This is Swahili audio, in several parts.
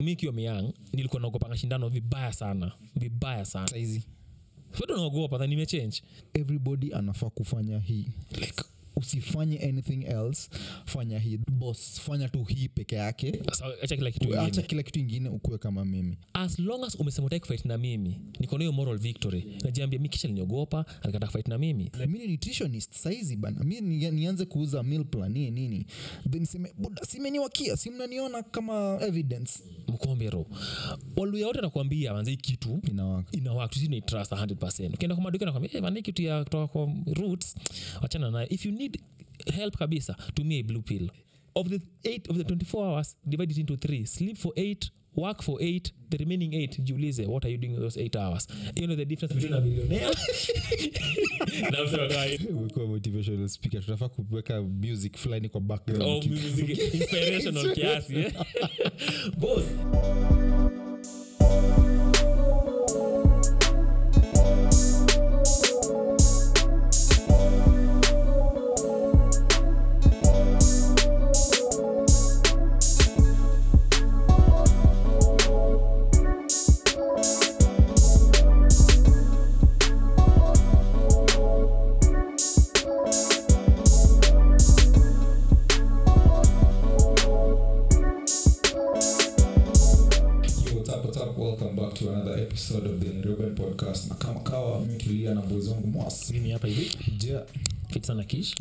mi kiwa myang nilikuwa naogopanga shindano vibaya sana vibaya sana saizi bado naogopa tha nimechange everybody anafaa kufanya hii like usifanye anything else fanya hii bos fanya tu hii peke yake Sasa acha kila kitu acha ingine kila kitu ingine ukuwe kama mimi as long as umesema utaki fight na mimi niko na hiyo moral victory najiambia mi kisha liniogopa alikata fight na mimi mi ni nutritionist saizi bana mi ni, nianze kuuza meal plan nini nini then seme buda simeniwakia si mnaniona kama evidence mkombero waluya wote nakwambia manze hii kitu inawaka inawak tusinaitrust 100 ukienda kwa maduka nakwambia hey, man, hii kitu ya kutoka kwa roots wachana nayo if you need help kabisa tumia a blue pill of the, eight, of the 24 hours divide it into three sleep for 8 work for 8 the remaining 8 jiulize what are you doing with those 8 hours you know the difference between a millionaire na msema kawaida umekuwa motivational speaker tunafaa kuweka music fulani kwa background Oh, music inspirational kiasi eh? boss Yo, what's up, what's up? Welcome back to another episode of the Nairobian podcast na kama kawa mitulia na boys wangu mwasi mimi hapa hivi ja fit sana kish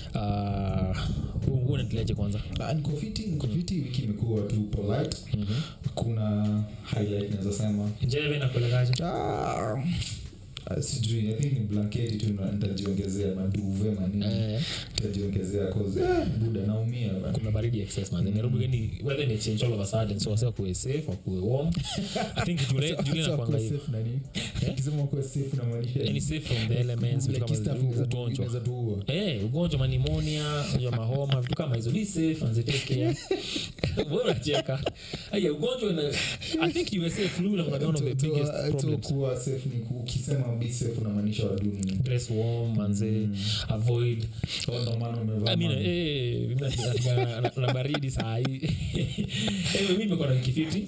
uh, unatileje kwanza Ah, niko fiti niko fiti wiki imekuwa tu polite kuna highlight naweza sema njeve nakuelekaje ah, ah, sijui i think ni blanketi tu na- nitajiongezea maduve manini eh, nitajiongezea cause eh, buda naumia bana. kuna baridi excess man nairobi gani weather may change all of a sudden so wase kuwe safe wakuwe warm i think jule jule Sasa nakwanga kuwa hivi safe na nini? Ukisema kuwa safe unamaanisha yani nini? safe from the elements vitu Like kama stuff hizo, inaweza tu- ugonjwa inaweza tuua. Eh, ugonjwa manimonia ugonjwa mahoma vitu kama hizo be safe and take care wewe unacheka aya ugonjwa ina i think usa flu na kuna one of the To- to- biggest to problems kuwa safe ni ku- ukisema be safe unamaanisha waduni dress warm manze avoid ndo maana umevaa I mean, man. eh, mimi na- na- na- na baridi saa hii Eh, mimi nimekuwa na wiki fiti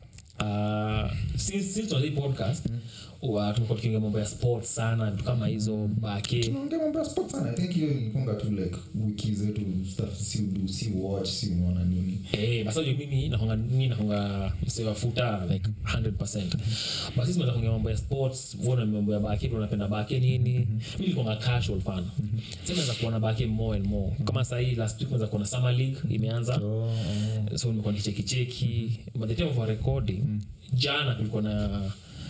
Uh, since since tuanza hii podcast wa tumekuwa tukiongea mambo ya sports sana vitu kama hizo bake tunaongea mambo ya sport sana i think hiyo ilikunga tu like wiki zetu stuff si udu si watch si unaona nini Eh, basa unajua mimi nakonga mimi nakonga msewa futa like 100% basi sisi tunaongea mambo ya sports uone mambo ya bake unapenda bake nini mimi nilikuwa casual fan sasa naweza kuona bake more and more kama sasa hii last week naweza kuona summer league imeanza so nimekuwa nicheki cheki by the time of our recording jana kulikuwa na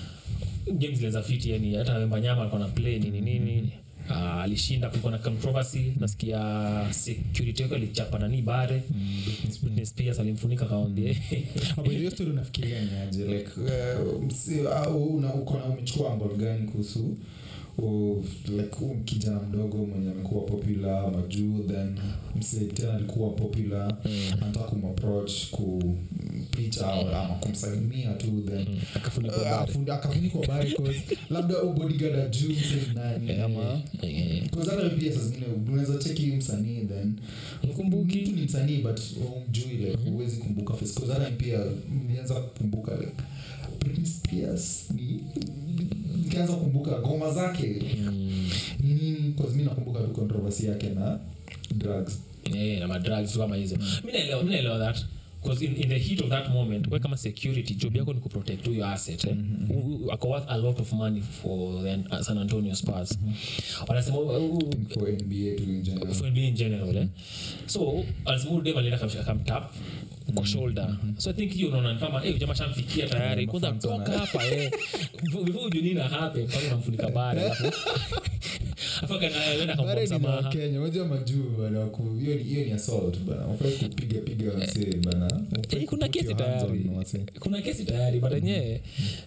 games zilianza fiti yani hata wembanyama alikuwa na play nini nini Uh, alishinda kulikuwa na controversy nasikia security yake alichapa nani bare Britney Spears alimfunika kawambia hapo hiyo story unafikiria ni aje like uh, msi- au una uko na umechukua angle gani kuhusu uh, like huyu kijana mdogo mwenye amekuwa popular majuu then mse tena alikuwa popular anataka kumapproach kupicha ama kumsalimia tu then akafunikwa Uh, bare afundi- akafunikwa bare 'cause labda huyu bodyguard ajuu mse ni nani ama Eh, 'cause hata pia saa zingine unaweza cheki huyu msanii then mkumbuki mtu ni msanii but umjui like huwezi kumbuka face cause hata pia nilianza kukumbuka like Britney Spears ni nikaanza kukumbuka ngoma zake Mm, ni nini cause mi nakumbuka tu controversy yake na drugs eh, na madrugs vitu kama hizo mi naelewa mi naelewa that because in, in the heat of that moment we kama security job yako ni kuprotect tu your asset eh? U- u- ako worth a lot of money for the uh, san antonio spars wanasema uh, uh, for NBA tu in general for NBA in general eh? so alisema huyu dem alienda kam- akamtap kwa shoulder so i think hiyo unaona ni kama eh jamaa shamfikia tayari Yeah, kwanza mafans toka wana- hapa eh before ujue nini na happen kwanza unamfunika bare alafu afa kana anaenda kumpa Bare ni na msamaha wakenya unajua majuu bana ku- hiyo ni- hiyo ni assault bana ufai kupiga piga wasee bana Hufai Eh, kuna kuput kesi your hands tayari on wasee. kuna kesi tayari but enyewe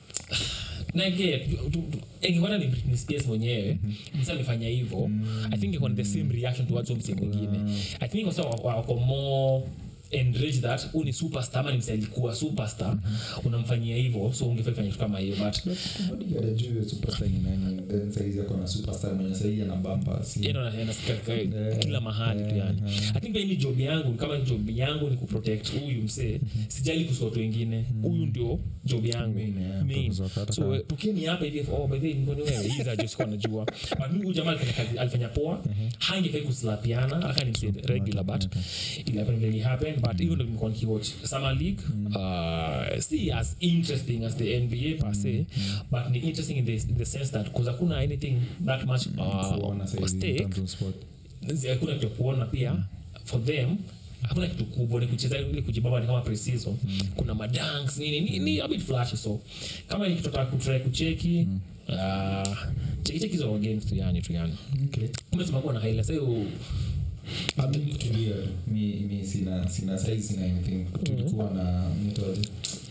ingekuwa ni Britney Spears mwenyewe msa amefanya hivyo i think ingekuwa ni the same reaction towards huyo msee mwingine i think kwa sababu wako more enrage that huu ni superstar ama ni msee alikuwa superstar unamfanyia hivyo so ungefai fanya kitu kama hiyo but bodyguard ajui huyo superstar ni nani then saizi ako na superstar mwenye sahii ana bamba si yeye ndo ana- anasikika ka- Eh, kila mahali tu yani eh, i think pia hii job yangu kama job yangu ni kuprotect huyu msee sijali kuhusu watu wengine huyu ndio job yangu Main, eh, Main. purpose of hata so kama- tukini hapa hivi oh by the way mbona wewe hizi za just kwa najua but mimi huyu jamaa alifanya kazi alifanya poa hangefai kuslapiana aka ni msee regular but it happened really happened but even though nimekuwa nikiwatch summer league uh, see as interesting as the nba per se but ni interesting in the, in the sense that because hakuna anything that much uh, kuona saizi in stake terms of sport. Zi- hakuna kitu ya kuona pia for them hakuna kitu kubwa ni kucheza ile kujibaba ni kama preseason kuna madanks nini ni, ni a bit flashy so kama ni kitu nataka kutry kucheki uh, cheki cheki hizo games tu yani tu yani Okay. umesema kuwa na highlights hiyo Ah, mimi kutulia mi, mi sina sina saizi sina anything tulikuwa na nitoaje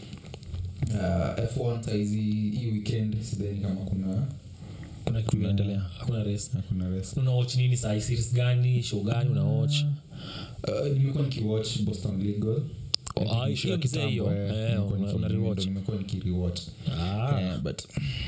uh, f1 saizi hii weekend sidhani kama kuna kuna kitu inaendelea hakuna race hakuna rest una watch nini saa series gani show gani una watch uh, nimekuwa nikiwatch boston legal Oh, ah, hiyo mzee hiyo. Eh, una- una rewatch. nimekuwa nikiriwatch ah Eh, but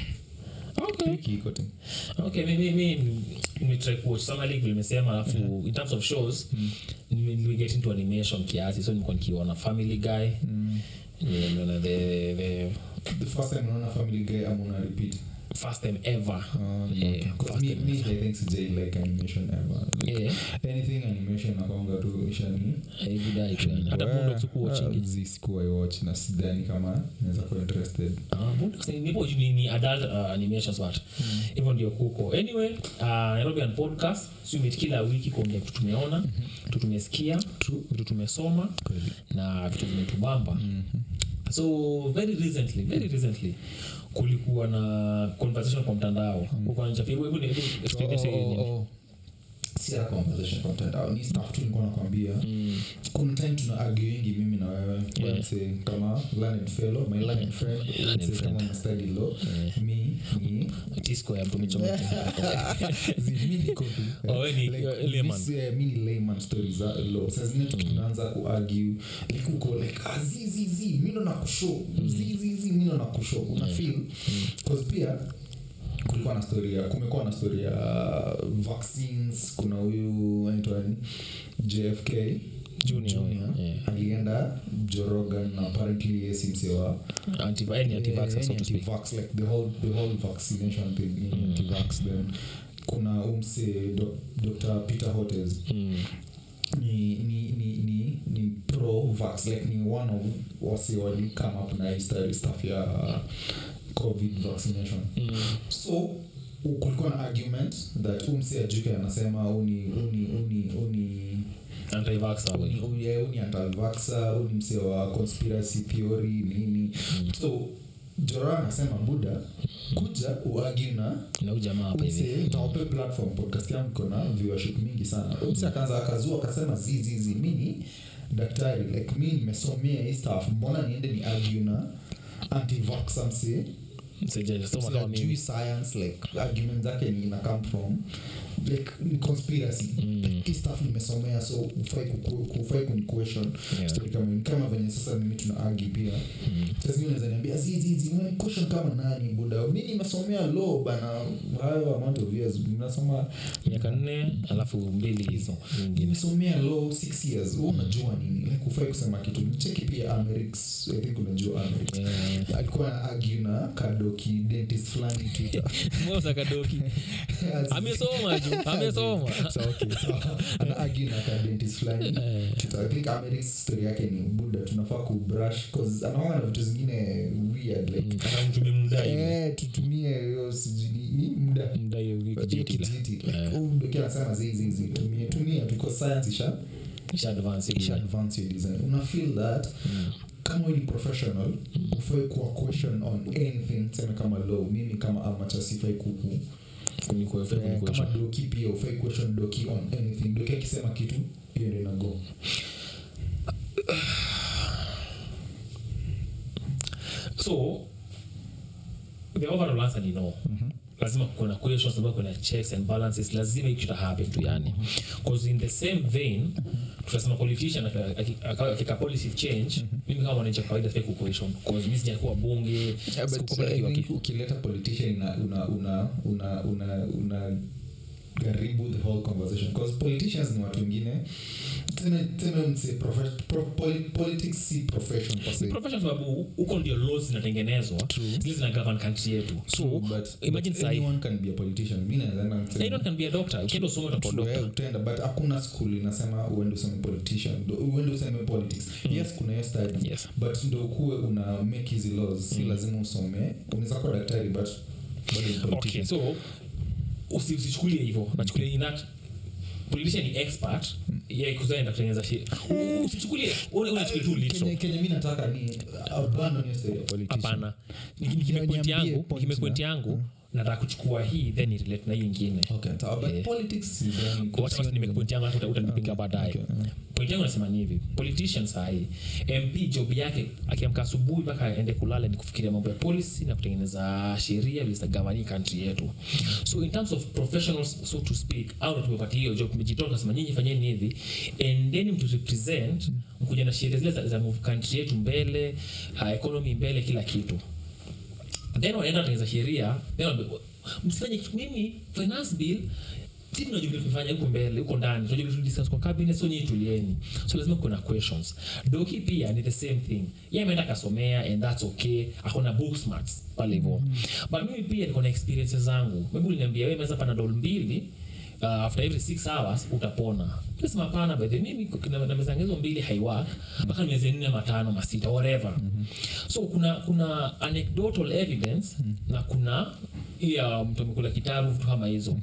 okay wiki iko tu okay mi mi nimetry kuwatch summer league vile nimesema alafu in terms of shows nime- nimeget into animation kiasi so nilikuwa nikiona family guy nimeona the the the first time unaona family guy ama una repeat first time ever Um, Yeah, okay. 'Cause first me, time me, I think sijai like animation ever like, yeah anything animation nakwanga tu ishani eh, good eye tu yani. hata Boondocks huku watching sikuwai watch na sidhani kama naweza kuwa interested Ah, Boondocks ni- nipo ni, ni adult uh, animations but hivyo ndio kuko anyway uh, nairobian podcast sumit kila wiki kuongea vitu tumeona vitu tumesikia vitu tumesoma na vitu vimetubamba so very recently very recently kulikuwa na conversation kwa mtandao Kulikuwa na chapi- hebu- hebu- hebu explain hiyo nini? si ya conversation kwa mtandao ni stuff tu nilikuwa nakwambia kuna time tuna arguingi mimi na wewe Yeah. Let's say kama learned fellow my learned friend Learned let's say friend. kama una study law mi ni Tisco ya mtu michomeke. Zi- mi niko tu Oh, we ni, Like, uh, layman. this, eh, mi ni layman stories za law saa zingine tunaanza kuargue like uko like ah, zi zi zi mi ndo nakushow zi zi zi mi ndo nakushow una feel cause pia kulikuwa na story ya kumekuwa na story ya vaccines kuna huyu anaitwa nani? jfk Junior, yeah. alienda jorogan na apparently yesi msewa Anti- any anti-vaxxer, so to speak. anti-vax, like the whole, the whole vaccination thing ni anti-vax then kuna umse doc, dr peter hotes Mm. ni, ni, ni, ni, ni pro vax like ni one of wase wali come up na hii story stuff ya covid vaccination Mm. so u- kulikuwa na argument that umse ajuke anasema uni uni uni uni Anti-vaxxer, we. uni uni- eh, uni antalvaxa uni mse wa conspiracy theory nini so jora anasema buda kuja uagi na na huyu jamaa hapa hivi Umse, nitawape platform podcast yangu iko na viewership mingi sana umse akaanza akazua akasema zizizi mi ni daktari like mi nimesomea hii stuff mbona niende ni argue na antivaxa mse Sijasoma kama sijui mimi. science like argument zake ni ina come from like ni conspiracy like hii stuff nimesomea so ufai kuku- ufai kuni question Yeah. story kama hiyo. Ni kama venye sasa mimi tuna argue pia sasa zingine unaweza niambia zizizi unani question kama nani buda mimi nimesomea law bana hayo amount of years mnasoma miaka nne alafu mbili hizo nyingine nimesomea law six years wewe unajua nini like ufai kusema kitu cheki pia Amerix I think unajua Amerix Eh, alikuwa na argue na kadoki dentist fulani Twitter Mbona kadoki amesoma ju amesoma So, okay, so, ana argue na ka dentist fulani Eh. Twitter. I think Amerix story yake ni buda tunafaa kubrush cause anaona na vitu zingine weird like Kama mtu memdai eh, tutumie hiyo sijui ni- ni muda mdai hiyo Hiyo kijiti la kijiti. Like, Eh. huyu mdoki anasema zizi hizi tumie tumia tuko science isha isha advance isha hiyo advance your design una feel that kama wewe ni professional ufai kuwa question on anything sema kama law mimi kama amateur sifai kuku kuniko Eh, kuniko kama doki pia ufai question doki on anything doki akisema kitu hiyo ndio inago so the overall answer ni no lazima kuna questions lazima kuna checks and balances lazima hiki kita happen tu yani because in the same vein tunasema politician aka- aki- aka- akika policy change mimi kama mwananchi wa kawaida sifai ku question because mimi sijakuwa bunge Yeah, but sikuwa I kiwa think ki- ukileta politician una una una una una, una karibu the whole conversation because politicians ni watu wengine tena tena mse profe- pro, poli, politics si profession per se profession sababu huko ndio laws zinatengenezwa zile zina govern country yetu so True, but, imagine but sahi anyone can be a politician mi naweza enda niseme- anyone can be a doctor ukienda usome utakuwa True, doctor eh, utaenda but hakuna school inasema uende useme politician ndo- uende useme politics yes kuna hiyo study yes but ndo ukuwe una make hizi laws si lazima usome unaweza kuwa daktari but bado ni okay politician so usi- usichukulie hivyo nachukulia in that politician ni expert yeye kuzaenda kutengeneza shi usichukulie ule ule chukulie tu Kenye- litro kenye mi nataka ni abandon hiyo story ya politician. hapana Niki- nikimepoint Niambie yangu point nikimepoint na- yangu nataka kuchukua hii then irelate na hii ingine Okay, sawa, but Yeah. politics sidhani- Wacha basi nimepoint yangu alafu uta- utanipinga baadaye Okay, mm. point yangu nasema ni hivi politician sahii mp job yake akiamka asubuhi mpaka aende kulala ni kufikiria mambo ya policy na kutengeneza sheria vile zitagavani country yetu so in terms of professionals so to speak au ndo tumepatia hiyo job tumejitoa tunasema nyinyi fanyeni hivi endeni mtu represent mkuja na sheria zile za, za move country yetu mbele uh, economy mbele kila kitu then wanaenda watengeneza sheria then wanaambia, msifanye kitu mimi finance bill si tunajua vile tumefanya huko mbele huko ndani tunajua vile tulidiscuss kwa cabinet so nyinyi tulieni so lazima kuna questions doki pia ni the same thing yeye ameenda akasomea and that's okay akona book smarts pale hivyo but mimi pia niko na experiences zangu maybe uliniambia wewe meza pana dol mbili uh, after every six hours utapona nasema pana by the way, mimi na, na meza hizo mbili haiwork mpaka nimeze nne matano masita whatever so kuna kuna anecdotal evidence na kuna ya mtu amekula kitabu vitu kama hizo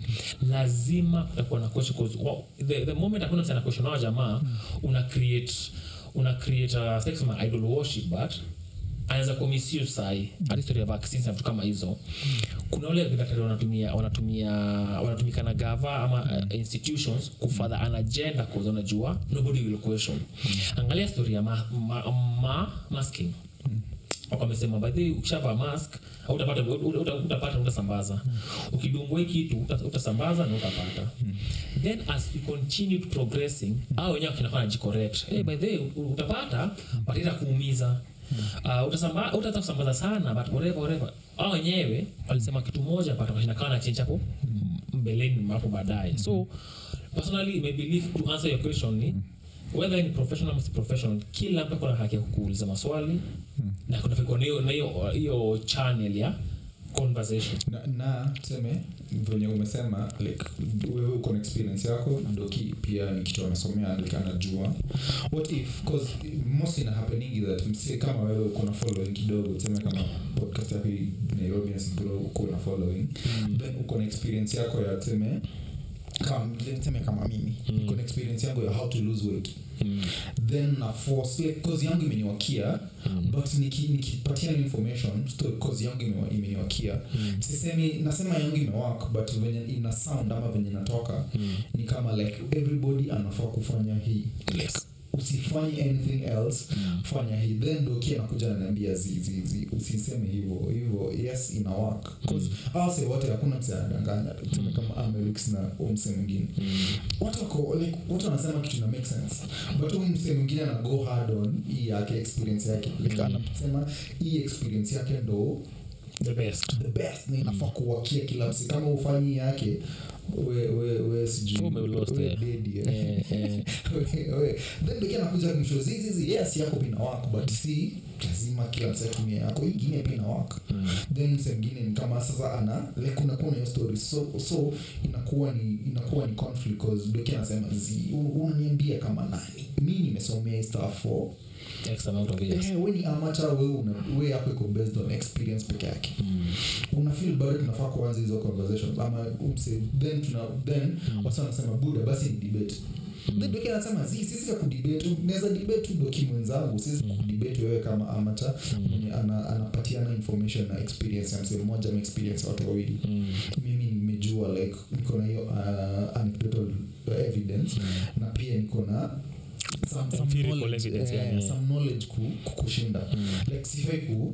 lazima kutakuwa na question 'cause, wa- the, the moment hakuna mtu ana question hao jamaa una create una create uh, sitaki kusema idol worship but anaweza kumisuse sahi hata historia ya vaccines na vitu kama hizo kuna wale daktari wanatumia wanatumia wanatumika na gava ama uh, institutions kufadha an agenda cause wanajua nobody will question angalia story ya ma, ma, ma, masking Wako wamesema by the way ukishavaa mask utapata utapata utasambaza ukidungwa hii kitu uta- utasambaza na utapata then as we continue to progressing au wenyewe kinafanya jicorrect hey, by the way u- utapata but ita kuumiza uh, utasamba utaweza kusambaza sana but whatever whatever au wenyewe walisema kitu moja but wakashinda kawa na change hapo mbeleni hapo baadaye so personally my belief to answer your question ni whether ni professional ama si professional kila mtu akona haki ya kuuliza maswali na kuna kuna hiyo na hiyo hiyo channel ya conversation na, na tuseme venye umesema like wewe uko na experience yako doki pia ni kitu amesomea like anajua what if cause most ina happeningi that msi kama wewe uko na following kidogo tuseme kama podcast yako hii nairobi nasigro uko na following then uko na experience yako ya tuseme kama tuseme kama mimi Mm. uko na experience yangu ya how to lose weight mm. then na force like cause yangu imeniwakia Mm. but niki- nikipatia ni information so cause yangu imewa- imeniwakia Mm. sisemi nasema yangu imewak but venye ina sound ama venye natoka Mm. ni kama like everybody anafaa kufanya hii Yes. usifanye anything else Mm. fanya hii then doki anakuja ananiambia zizizi usiseme hivyo hivyo yes ina work cause awase wote hakuna mse anadanganya tuseme kama amelix na huyu mse mwingine Mm. watu wako like watu wanasema kitu na make sense but huyu mse mwingine ana go hard on hii yake experience yake like Mm. anasema hii experience yake ndo the best the best na inafaa kuwakia kila msi kama ufanyi yake we, we, we sijui Ume lost, we eh. dedi, eh. Eh, eh. We- we. then doki anakuja kumshow zizizi yes yako pia ina work but si lazima kila msi atumie yako hii ingine pia ina work Mm. then mse mwingine ni kama sasa ana like kunakuwa na hiyo story so, so inakuwa ni inakuwa ni conflict cause doki anasema zi u- unaniambia kama nani mi nimesomea hii stuff for X amount of years. eh, we ni amateur we una we yako iko based on experience peke yake Mm. una feel bado tunafaa kuanza hizo conversations ama umse then tuna then Mm. wasa wanasema buda basi ni debate then doki anasema zi sisi ya kudebate naweza debate tu doki mwenzangu sisi Mm. kudebate wewe kama amateur Mm. mwenye ana, anapatiana information na experience ya msee mmoja ama experience ya watu wawili Mm. mimi nimejua like niko na hiyo uh, anecdotal evidence Mm. na pia niko na some, some Empirical knowledge, evidence, eh, yeah, yeah. some knowledge ku, kukushinda Mm. like sifai ku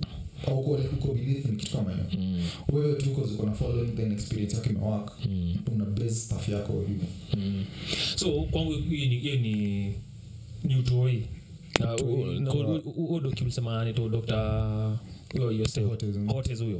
au uko like uko beneath ni kitu kama hiyo Mm. wewe tu cause uko na following then experience yako imewaka Mm. una base stuff yako hivyo Mm. so kwangu hiyo ni, hiyo ni ni utoi Na u- u- na u- u- huo doki ulisema nito dr huyo Yosef Hotez, mm. Hotez huyo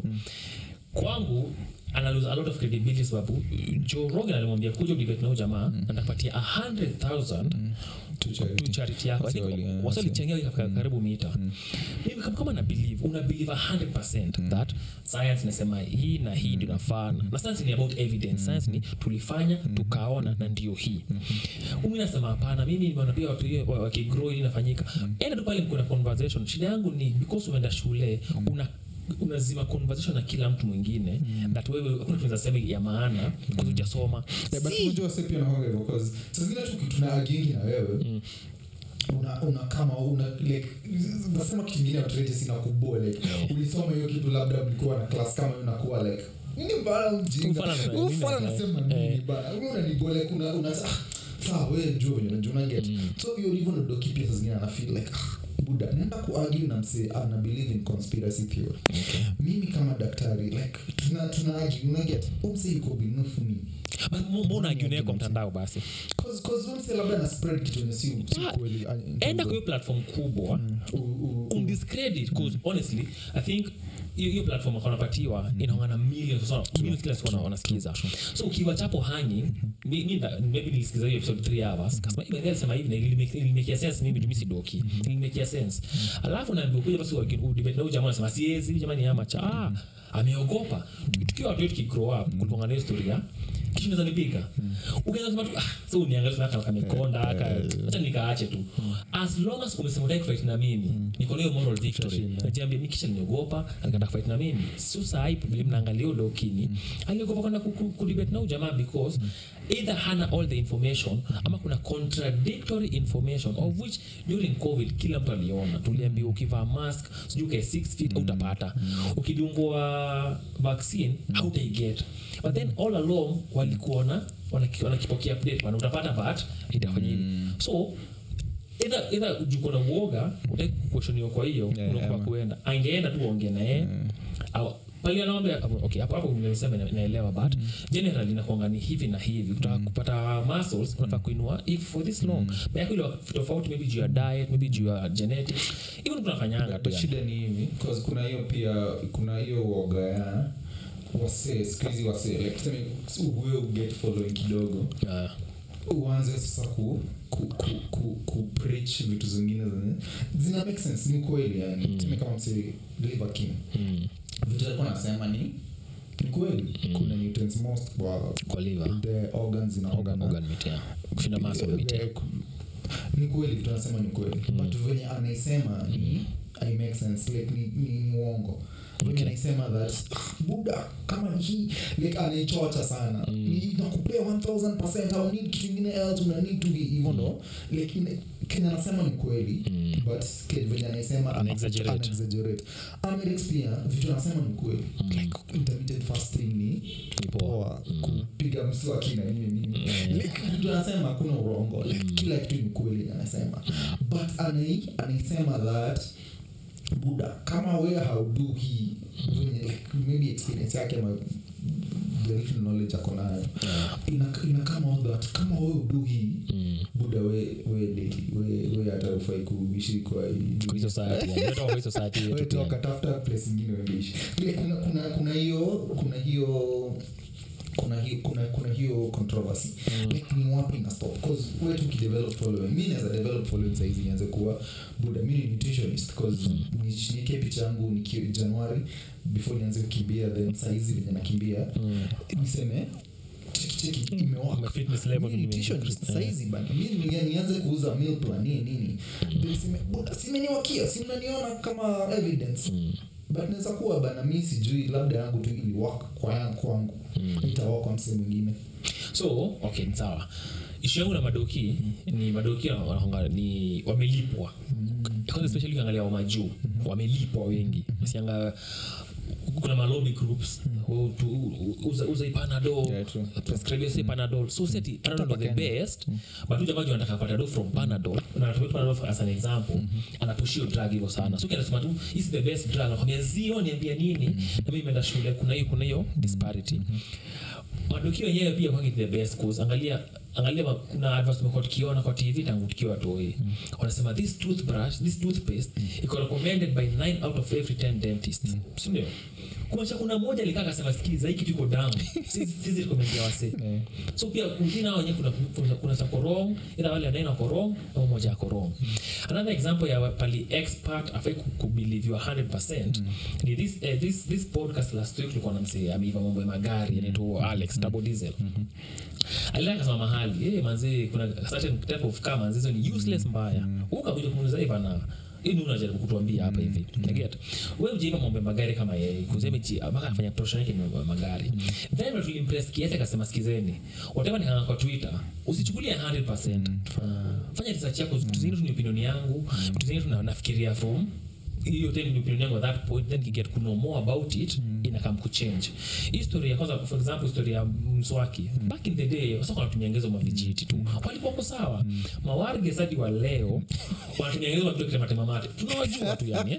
kwangu ana lose a lot of credibility sababu Joe Rogan alimwambia kuja debate na huyo jamaa na nitakupatia 100000 Tu charity. tu charity yako Wasi wali- eh, wasi walichangia ikafika karibu mita mimi kama, kama na believe una believe 100% that science inasema hii na hii ndio nafaa na science ni about evidence science ni tulifanya tukaona na ndio hii mimi nasema hapana mimi nimeona pia watu hiyo wa- wakigrow hii inafanyika enda tu pale kuna conversation shida yangu ni because umeenda shule una unazima conversation na kila mtu mwingine that wewe hakuna kitu unaweza sema ya maana kwa hujasoma Yeah, but Si- unajua wase pia nakwanga hivyo, 'cause saa zingine tu tuna agingi na wewe una, una kama una like nasema kitu ingine watrete sina kubua like ulisoma hiyo kitu labda mlikuwa na class kama hiyo unakuwa like nini bana ujinga Ufala na- Huyu nini fala na- anasema eh. nini bana wewe unaniboa like una una ah, sawa wewe jua venye unajua una get so hiyo hivyo ndo doki pia saa zingine ana feel like ah, buda naenda kuargue na msee ana believe in conspiracy theory mimi kama daktari like tuna tuna argue una get umse yuko beneath me But mo- mbona agiunee kwa mtandao basi cause cause umse labda na spread kitu yenye si si Ah, kweli ah, in terms enda of- kwa hiyo platform kubwa u- u- u- umdiscredit because honestly i think hiyo hiyo platform wanapatiwa inaongana millions so millions kila siku wana- wanasikiza so ukiwa chapo hangi mi- mi nda- maybe nilisikiza hiyo episode 3 hours kasema hivi ndio sema hivi na ilimake- ilinimekia sense mimi jumi sidoki ilinimekia sense alafu naambiwa kuja basi waki- udebate na huyu jamaa anasema siwezi huyu jamaa ni amacha ah ameogopa Tuki- tukiwa watu wetu kigrow up kulikuwa na historia kisha unaweza nipika ukianza kusema tu ah so uniangalia sana kama kamekonda aka acha nikaache tu as long as umesema utaki fight na mimi niko na hiyo moral victory Utashinda. najiambia mimi kisha niogopa alikata fight na mimi sio sahi vile mnaangalia hiyo dokini aliogopa kwenda ku- ku- kudebate na huyu jamaa because either hana all the information ama kuna contradictory information of which during covid kila mtu aliona tuliambiwa ukivaa mask sijui ukae 6 feet utapata ukidungwa vaccine hautaiget but then all along walikuona wanaki- wanakipokea update bana utapata but itafanya hivi so either either ujuko na uoga utaki kuquestioniwa kwa hiyo Yeah, unakuwa yeah, kuenda angeenda tu waongee naye au pale anaomba okay hapo hapo nimesema na- naelewa but generally inakuanga ni hivi na hivi utaka kupata muscles unafaa kuinua if for this long mm. yako ile tofauti maybe juu ya diet maybe juu ya genetics hivyo ndio tunafanyanga tu But yani. shida ni hivi 'cause kuna hiyo pia kuna hiyo uoga ya wasee skuhizi wasee like tuseme wewe uget following kidogo Ah, uanze sasa ku ku, ku, ku, ku preach vitu zingine zenye zina make sense ni kweli yani mm. tuseme kama msee liver king mm, vitu alikuwa nasema ni ni kweli kuna nutrients most kwa kwa liver the organs zina organ organ meat yeah kushinda muscle meat yeah. ni kweli vitu anasema ni kweli but venye anaisema ni i make sense like ni, ni, ni uongo venye Okay. anaisema that "Ah, buda kama ni hii like anaichocha sana ni nakupea 1000 au need kitu ingine else una need to be hivyo ndo like ina- kenye anasema ni kweli but ke- venye anaisema Ana exaggerate. ana exaggerate Amerix pia vitu anasema ni kweli like intermittent fasting ni Ni poa. poa kupiga mswaki na nini nini like vitu anasema hakuna urongo like kila kitu ni kweli anasema but anai anaisema that buda kama we haudu hii venye like maybe experience yake ama the little knowledge ako nayo ina, ina kama all that kama we udu hii buda we we daily we we hata ufai kuishi kwa hii kwa hii society yani. Unatoka kwa hii society yetu Wewe pia. toka tafuta place ingine uendeishi Vile kuna kuna kuna hiyo kuna hiyo kuna hiyo kuna kuna hiyo controversy like ni wapi na stop cause wewe tu kidevelop following mimi naweza develop following saizi nianze kuwa buda mimi ni nutritionist cause ni niweke picha yangu niki January before nianze kukimbia then saizi venye nakimbia niseme cheki cheki My imewaka fitness level Mimi ni nime- nutritionist eh. saizi bana mimi ni- nianze kuuza meal plan nini nini Then sime buda simeniwakia si mnaniona kama evidence but naweza kuwa bana mi sijui labda yangu tu ili work kwa yangu kwangu itawak kwa msee mwingine so okay ni sawa ishu yangu na madoki ni madoki wanahonga ni wamelipwa kwanza especially ukiangalia wa majuu wamelipwa wengi usianga kuna malobi groups mm. uza, uza ipanadol Yeah, true. prescribe say panadol so seti panadol ndo the Kenya. best but huyu jamaa juu anataka panadol from panadol na anatumia panadol as an example anapush hiyo drug hivyo sana so kinasema tu is the best drug anakwambia zio niambia nini na mimi nimeenda shule kuna hiyo kuna hiyo disparity madokio wenyewe pia kwangi the best cause angalia angalia ma- kuna advert tumekuwa tukiona kwa tv tangu tukiwa toi wanasema this toothbrush this toothpaste iko recommended by 9 out of every 10 dentists sindio kumaanisha kuna moja alikaa akasema sikiliza hii kitu iko down sisi rekomendia wase so pia wengine hao wenyewe kuna kuna, kuna za korong ila wale wanaenda korong au moja ya korong another example ya pali expert afai kubiliviwa 100% ni this, eh, this, this podcast last week tulikuwa na msee ameiva mambo ya magari anaitwa alex double diesel alienda kasema mahali hey, manzi kuna certain type of car manzi hizo ni useless mbaya ukakuja kumuuliza hivi na ini unajaribu kutuambia hapa hivi naget we ujaiva mambo ya magari kama yeye kuzemechi mpaka afanya profession yake ni mambo ya magari then ndo tulimpress kiasi akasema sikizeni whatever ni kwa twitter usichukulie 100% fanya research yako vitu zingine tu ni opinion yangu vitu zingine tu na- nafikiria from hiyo then ni opinion yangu at that point then kiget to know more about it inakam kuchange hii story ya kwanza for example story ya mswaki back in the day wasa wanatumia ngezo mavijiti tu walikuwa wako sawa mawarge hadi wa leo wanatumia ngezo mavitu kitematema mate tunawajua tu yani eh?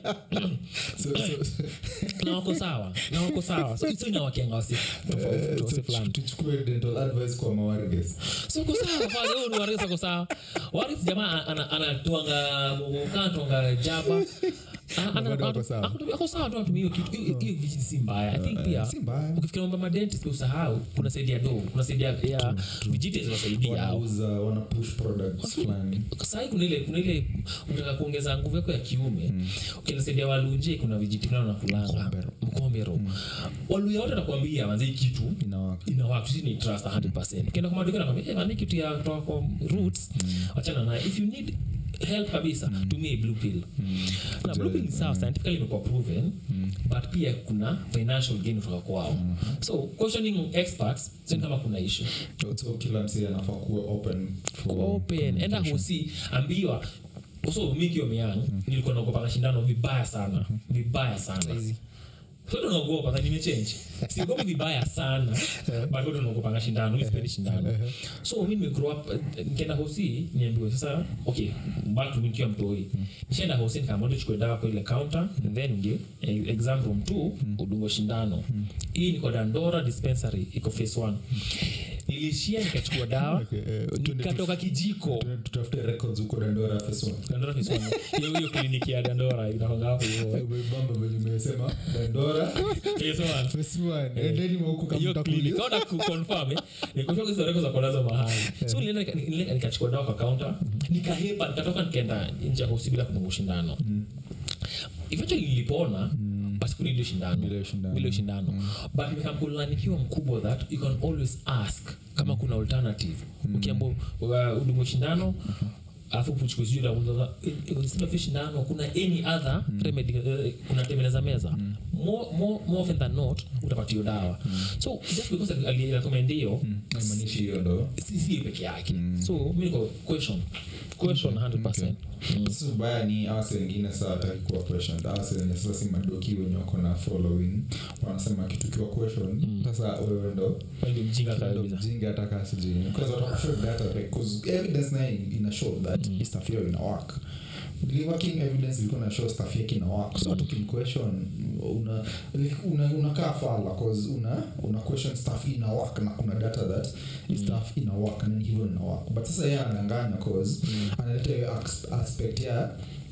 So- so- na wako sawa na wako sawa so so inawakianga wasi tofauti wasi fulani tuchukue dental advice kwa mawarges so uko sawa pale huyu ni waris ako sawa waris jamaa ana- anatwanga kanatwanga jaba Ana- ana- Bado ako ana- sawa. ako- ako sawa tu anatumia hiyo kitu hiyo hiyo vijiti si mbaya i think pia si mbaya. ukifikiria mambo ya madentist usahau kuna saidia do kuna saidia ya vijiti zinasaidia au wanauza wana push products fulani sahii kuna ile kuna ile unataka kuongeza nguvu yako ya kiume ukienasaidia walunje kuna vijiti fulani nakulanga Mkombero. mkombero waluya wote nakuambia manzi hii kitu inawaka inawaka sisi ni trust 100% ukienda kwa maduka nakwambia hey, man, hii kitu ya kutoka kwa roots wachana naye if you need help kabisa tumia hii blue pill na blue pill ni sawa scientifically imekuwa proven but pia kuna financial gain kutoka kwao so questioning experts sio kama kuna issue so kila msee anafaa kuwa open for open enda hosi ambiwa so mi kiwa myang nilikuwa naogopa shindano vibaya sana vibaya sana bado naogopa na nimechange siogopi vibaya sana but bado naogopanga shindano mi sipendi shindano so mi nimegrow up eh, nikienda hosi niambiwe sasa okay back to me nikiwa mtoi nishaenda hosi nikaambiwa chukue dawa kwa ile counter then ndio eh, exam room 2 udungo shindano hii niko dandora dispensary iko phase 1 nilishia nikachukua dawa Okay, eh, tuende tu- nikatoka kijiko Tuende tutafute records huko dandora phase one. dandora phase 1 hiyo hiyo kliniki ya dandora inakwanga hapo hivyo Umebamba venye umesema dandora phase 1 phase one. Endeni mwa huko kama hiyo mtakuja. clinic kaona kuconfirm eh nikutoka hizo records za kunazo mahali so nilienda nika- nilienda nikachukua dawa kwa counter nikahepa nikatoka nikaenda nje ya hosi bila kununua shindano eventually nilipona but sikuli ile shindano Bila hiyo shindano. bila hiyo shindano but nikamkulana nikiwa mkubwa that you can always ask kama kuna alternative ukiambo udungo shindano alafu uchukue sijui la unza- eh, instead of hiyo shindano kuna any other remedy eh, kuna tengeneza meza more, more, more often than not utapatiwa dawa so just because alirecommend hiyo Haimaanishi hiyo ndo si si peke yake so mi niko question question 100% sasa ubaya ni awase wengine saa wataki kuwa questioned awase wenye sasa si madoki wenye wako na following wanasema kitu kiwa question sasa wewe ndo Wewe ndio mjinga ndo kabisa mjinga ataka sijui because watakushow data like cause evidence naye ina show that hii stuff hiyo ina work Li- working evidence ilikuwa na show stuff yake ina work so hata question una like, una unakaa fala cause una una question stuff ina work na kuna data that hii stuff ina work na ni hivyo ina work but sasa yeye anadanganya cause analeta hiyo ax- aspect ya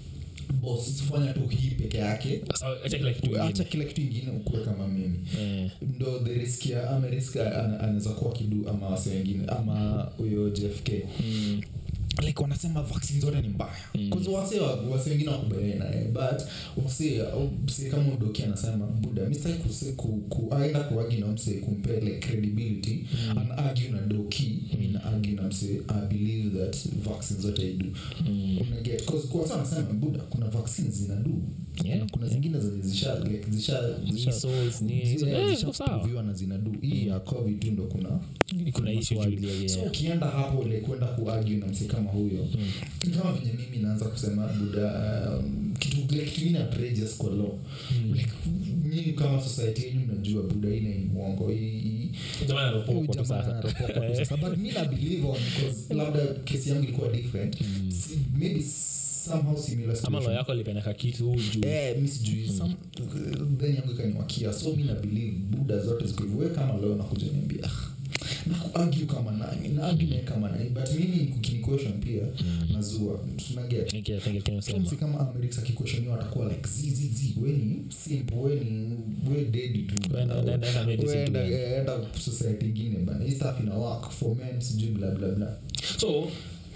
boss fanya tu hii peke yake Sasa acha kila kitu acha ingine kila kitu ingine ukuwe kama mimi eh ndo the risk ya ama risk ana- anaweza kuwa kidu ama wase wengine ama huyo jfk mm. like wanasema vaccine zote ni mbaya kwanza wase wa- wase wengine wakubaliana naye but wase mse kama udoki anasema buda mistaki kuse ku, ku, aenda kuagi na mse kumpe like credibility mm. ana argue na doki mm. na argue na mse i believe that vaccine zote idu mm. unaget cause kwa wase wanasema buda kuna vaccines zinadu Yeah, kuna, kuna zingine zenye zisha like zisha zisha Measles, nini, hizo- zile eh, iko sawa. zishaproviwa na zinadu hii ya covid tu ndo kuna kuna issue maswali. juu ile so yeah. ukienda hapo ile kwenda kuargue na msi kama huyo ni kama venye mimi naanza kusema buda um, kitu like kitu ingine outrageous kwa law like nyinyi kama society yenu mnajua buda hii ni uongo hii- hii Jamaa anaropokwa tu Jamaa sasa. anaropokwa tu sasa. But mi na believe on because labda kesi yangu ilikuwa different Si- maybe somehow similar ama situation. lo yako alipendeka kitu juu Eh, mi sijui some then yangu ikaniwakia so mi na believe buda zote ziko hivyo. Wewe kama leo nakuja niambia "Ah, na kuargue kama nani na argue naye kama nani but mimi kukiniquestion pia nazua tunaget Niki- niki- niki- So nasema. msi kama amerika akikweshoniwa atakuwa like zizizi weni simple weni we dedi tu Enda- enda- enda- enda medicine We tu, enda- yeah. eh, enda society ingine bana hii stuff ina work for men sijui bla bla bla so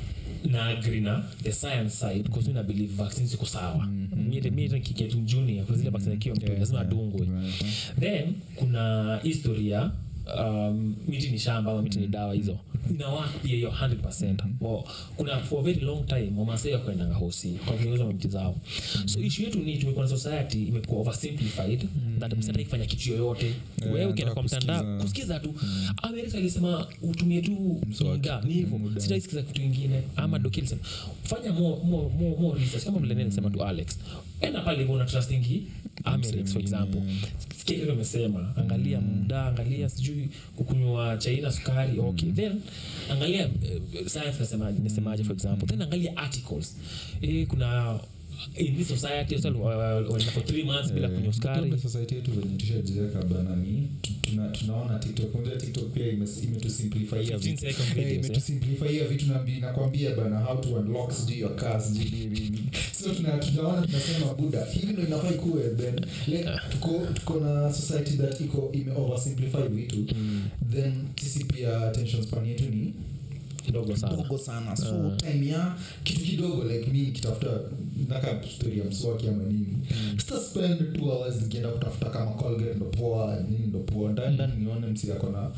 na agree na the science side because mi na believe vaccines ziko sawa miekitu junior kuna zile vaccine akiwa mtu lazima adungwe then kuna historia um, miti ni shamba ama miti ni dawa hizo ina work pia hiyo 100 Well, kuna for a very long time wamasai wakuendanga hosi kwa kuongeza miti zao so issue yetu ni tumekuwa na society imekuwa oversimplified that msataki kufanya kitu yoyote Yeah, wewe ukienda nataka kwa mtandao kusikiza. kusikiza tu amerika alisema utumie tu Mswaki. muda ni hivyo Muda. sitaisikiza kitu ingine ama doki alisema fanya more, more, more, more research kama vile nene alisema tu alex enda pale hivyo una trustingi Amerix for example sikia kile amesema angalia muda angalia sijui kukunywa chaina sukari okay then angalia uh, science nasema nasemaje for example then angalia articles eh, kuna in this society wasa wanaenda for three months bila kunywa sukari Kumbe society yetu venye tushajiweka bana ni tu- tuna- tunaona tiktok unajua tiktok pia imes- imetusimplifyia 15 vitu second Eh, videos eh. imetusimplifyia vitu nambi- nakwambia bana how to unlock sijui your car sijui nini nini so tuna- tunaona tunasema buda hivi ndo inafaa ikuwe then like, tuko tuko na society that iko ime oversimplify vitu then sisi pia attention span yetu ni ndogo sana ndogo sana so time ya kitu kidogo like mi nikitafuta naka story ya mswaki ama nini sita spend two hours nikienda kutafuta kama colgate ndo poa nini ndo poa ndaenda nione msi akona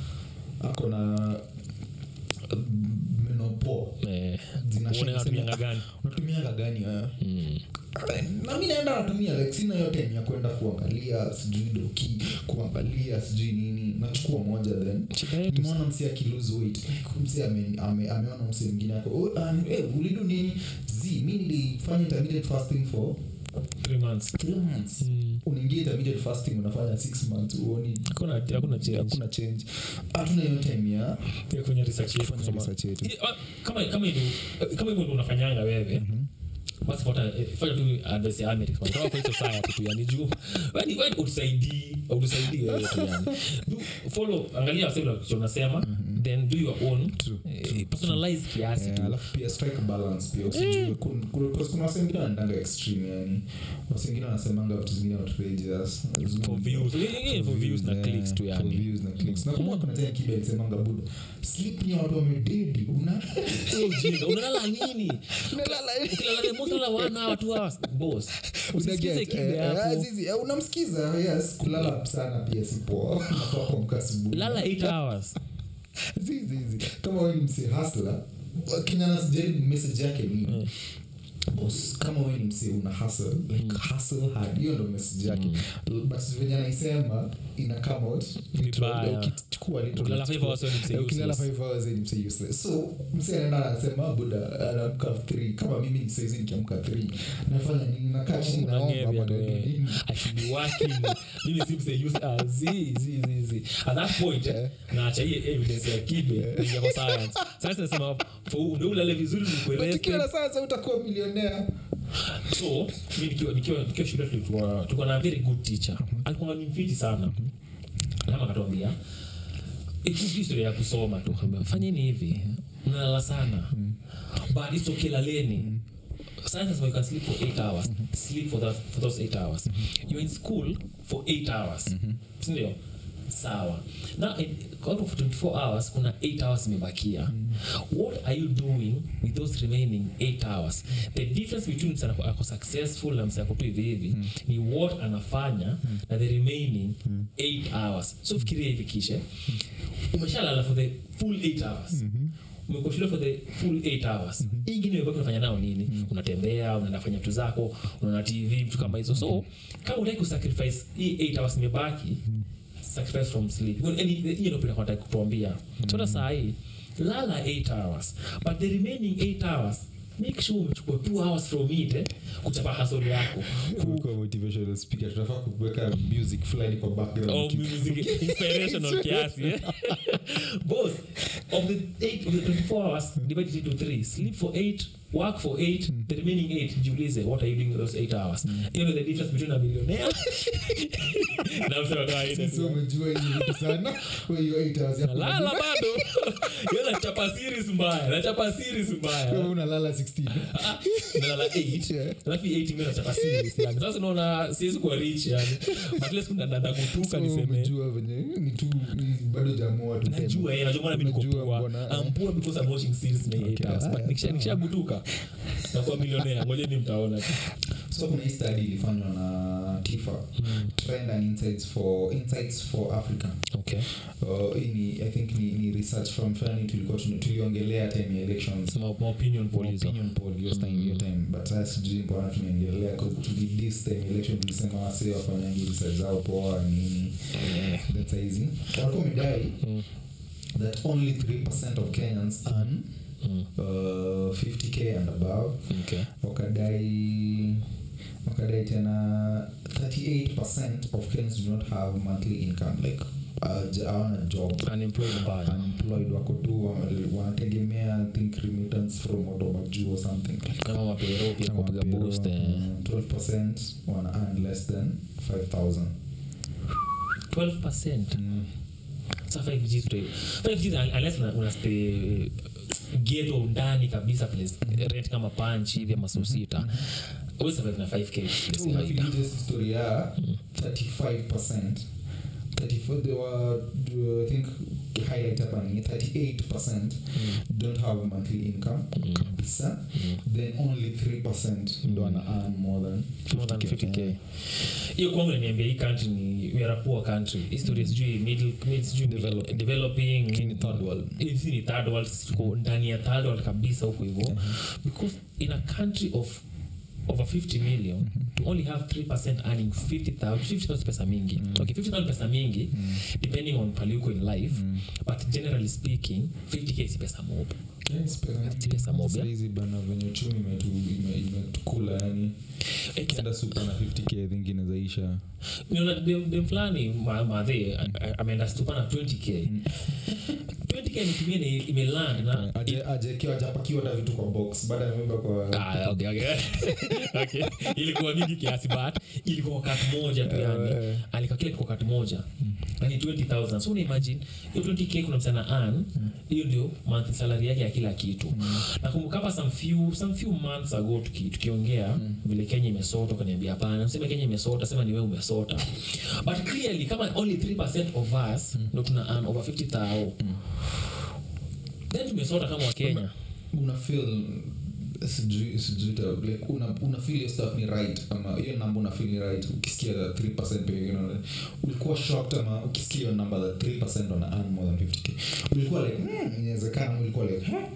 akona uh, meno poa eh, Zinashine uone unatumianga sema, gani unatumiaga gani wewe Mm. na mi naenda natumia like sina hiyo time ya kwenda kuangalia sijui doki kuangalia sijui nini nachukua moja then shida yetu nimeona msi akilose weight like msi ame, ame, ameona msi mwingine ako oh, um, hey, ulidu nini z mi nilifanya intermediate fasting for three months three months Mm. unaingia intermediate fasting unafanya six months uoni hakuna hakuna change hakuna change hatuna hiyo time ya Pia kwenye research yetu kufanya kusoma research yetu I- ah, kama kama hivyo kama hivyo ndio unafanyanga wewe basi fuata eh, fanya tu advice ya America kutoka kwa hiyo society tu yani juu yani wewe utusaidii utusaidii wewe tu yani do follow angalia wase vile unasema then do your own True, eh, personalize kiasi Eh, tu alafu pia strike a balance pia usijue kun- kun- cause kuna wase wengine wanaendanga extreme yani wase wengine wanasemanga vitu zingine outrageous for views Eh, for views na eh, clicks tu for yani views na clicks. nakumbuka kuna time kiba alisemanga buda sleep ni watu wamededi una Wewe ujinga unalala nini unalala ukilala ni most lala one hour two hours boss usisikize Unaget, kibe eh, eh, hapo Azizi, eh, unamsikiza yes kulala sana pia si poa Unafaa kuamka asubuhi. lala 8 hours Zizi, zizi. kama wewe ni mse hasla kinanasijaribu message yake ni boss kama wewe ni mse una hustle like hustle hard hiyo ndo message yake but venye anaisema ina come out literal, Vibaya. ukichukua literal, Ukilala five hours wewe ni mse Eh, ukilala useless. five hours wewe ni mse useless so mse anaenda anasema buda anaamka 3 kama mimi ni saizi nikiamka 3 nafanya nini nakaa chini naomba Unangevya bwana, wewe. nini I should be working. Mimi si mse use- ah, zi, zi, zi, zi. At that point, eh, naacha hii evidence ya kibe kuingia kwa science. Science inasema, for- ndio ulale vizuri nikuwe But rested. ukiwa na sasa utakuwa milionea so mi nikiwa nikiwa nikiwa shule tulikuwa tulikuwa na very good teacher alikuwa ni mfiti sana kama akatuambia ikuji historia ya kusoma tu Akaambia, fanyeni hivi mnalala sana but it's okay laleni science says you can sleep for 8 hours sleep for that for those 8 hours you're in school for 8 hours sindio sawa now in, out of 24 hours kuna 8 hours imebakia what are you doing with those remaining 8 hours the difference between msana ako successful na msana tu hivi hivi ni what anafanya na the remaining 8 hours so fikiria hivi kishe umeshalala for the full 8 hours umekuwa shule for the full 8 hours hii ingine imebaki unafanya nao nini unatembea unaenda fanya vitu zako unaona tv vitu kama hizo so kama utaki kusacrifice hii 8 hours imebaki sacrifice from sleep Hiyo- yani, hiyo ndio pia nataka kutuambia sasa saa hii lala 8 hours but the remaining 8 hours make sure umechukua 2 hours from it eh? kuchapa hasoli yako Kuwa motivational speaker tunafaa kuweka music fulani kwa background Oh, Ki- music inspirational kiasi eh? boss of the eight of the 24 hours divide it into three sleep for eight work for eight the remaining eight jiulize what are you doing with those eight hours you know the difference between a millionaire na msema kawaida Sisi wamejua hizi vitu sana Kwa hiyo eight hours yako lala bado yo nachapa series mbaya nachapa series Wewe mbaya unalala 16 nalala 8 Yeah. alafu hii 8 mimi nachapa series yani sasa unaona siwezi kuwa rich yani but let's kuna nanda kutuka So niseme umejua venye ni tu ni bado jamua tu najua eh, najua mbona mimi niko Unajua poor. mbona, eh. I'm poor because I'm watching series na eight Okay, hours. But haya, nikisha- sawa. nikishagutuka nakuwa millionaire ngojeni mtaona tu. so kuna hii study ilifanywa na tifa trend and insights for insights for africa okay uh, hii ni i think ni, ni research from fulani tulikuwa tuna- tuliongelea time ya elections Sema ma opinion poll hizo. opinion poll hiyo time hiyo time but sasa sijui mbona tunaendelea cause tuli this time election tulisema wase wafanyangi research zao poa nini Eh, that's easy walikuwa wamedai mm, that only 3% of Kenyans earn mm, uh, 50k and above okay. wakadai wakadai tena 38% of Kenyans do not have monthly income like uh, hawana job Unemployed mbaya. unemployed wako tu wa- wanategemea I think remittance from watu juu or something kama mapero pia Kama kupiga pero, boost eh. mm, 12% wana earn less than 5000 12% mm. Sa 5G tuta- 5G un- unless una- una stay ghetto ndani kabisa place rent kama punch hivi ama so sita Huwezi survive na 5k place So, kawaida. unafikiri hizi story ya 35% 34 they were uh, I think highlight hapa ni 38% don't have monthly income Mm. kabisa then only 3% ndo ana earn more than more than 50k 50k hiyo kwangu inaniambia hii country ni we are a poor country history sijui middle mid- sijui Developing. developing Lakini third world. hizi ni third world tuko ndani ya third world kabisa huko hivyo because in a country of over 50 million to only have 3% earning 50000 50000 pesa mingi okay 50000 pesa mingi depending on pale uko in life but generally speaking 50k si pesa mob Si pesa mob, yeah? saizi bana venye uchumi imetu- ime- imetukula yani Exa- kenda supa na 50k i think inazaisha niona dem dem fulani ma- madhe a- a- ameenda stupa na 20k 20k nitumie ni imeland na Aje- ajekiwa ajapakiwa hata vitu kwa box baada ya memba kwa Ah, okay, okay. okay. ilikuwa mingi kiasi but ilikuwa kwa kat moja tu yani Eh. alikuwa kile kwa kat moja na ni 20000 so unaimagine hiyo 20k kuna msana an hiyo ndio monthly salary yake ya kila kitu nakumbuka hapa some few some few months ago tuki- tukiongea vile kenya imesota ukaniambia hapana useme kenya imesota sema ni wewe umesota but clearly kama only 3% of us ndo tuna earn over 50000 then tumesota kama wakenya una feel sijui sijui ta- like una, una feel hiyo stuff ni right ama hiyo namba una feel ni right ukisikia that 3% peke yake unaona- ulikuwa shocked ama ukisikia hiyo namba that 3% wana earn more than 50k ulikuwa like hmm, inawezekana ama ulikuwa like huh?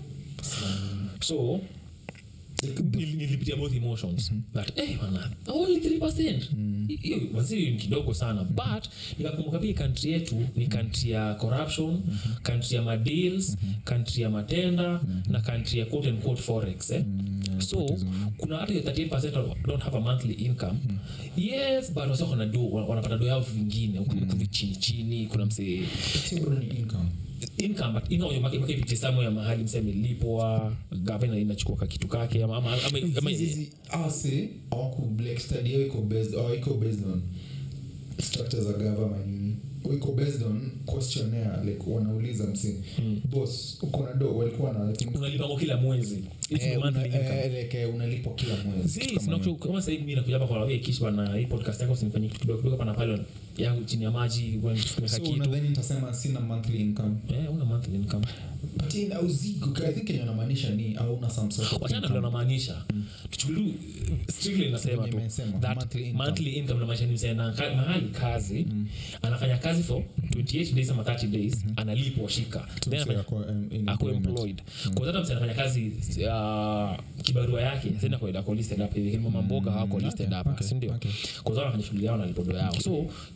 so nil- nilipitia both emotions that eh bana only 3% hiyo waziri ni kidogo sana but nikakumbuka pia country yetu ni country ya corruption country ya madeals country ya matenda na country ya quote and quote forex eh? so kuna hata hiyo 38% don't have a monthly income yes but wasi wana do wanapata do yao vingine huku huku chini chini kuna msee Sio bado ni income income but income yake yake vitisamo ya mahali mseme lipwa gavana inachukua kakitu kake ama ama ama, ama Hizi ase awaku like study yao iko based au iko based on structures za government nini iko based on questionnaire like wanauliza msi boss uko na do walikuwa na I think unalipa kwa kila mwezi It's eh, your una, monthly income. eh, like eh, unalipwa kila mwezi Si, kitu kama sina hiyo. kuchu- kama sasa hivi mimi nakuja hapa kwa wewe kisha na hii podcast yako usinifanyie kitu kidogo kidogo pana pale yangu chini ya maji when tumeka so kitu unadhani nitasema sina monthly income eh una monthly income but in auzigo i think kenye namaanisha ni auna some sort of wachana vile income. unamaanisha tuchukulie strictly nasema Venye tu nimesema, that monthly income. monthly income namaanisha ni msee na ka- mahali kazi anafanya kazi for 28 days ama 30 days analipwa shika then Tuseme anafanya ako, um, in ako employment. employed kwa hata msee anafanya kazi uh, kibarua yake sasa kwa ako listed up hivi kama mboga hawako listed okay, hapa okay, si ndio okay. kwa sababu anafanya shughuli yao na lipodo yao so